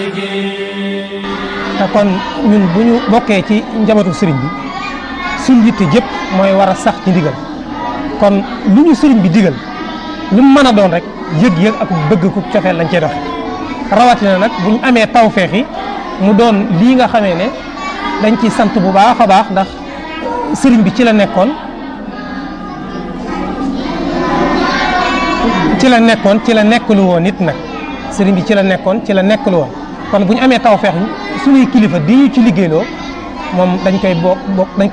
te kon ñun bu ñu bokkee ci njabootu sëriñ bi suñ yitte jëpp mooy war a sax ci ndigal kon lu ñu sëriñ bi digal lu mu mën a doon rek yëg-yëg ak bëgg ku cofeel lañ cey doxe rawatina nag bu ñu amee tawfeex yi mu doon lii nga xamee ne dañ ciy sant bu baax a baax ndax sëriñ bi ci la nekkoon ci la nekkoon ci la nekkalu woon nit nag sëriñ bi ci la nekkoon ci la nekkalu woon kon bu ñu amee tawfeex suñuy kilifa di ñu ci liggéeyloo moom dañ koy bokk bokk dañ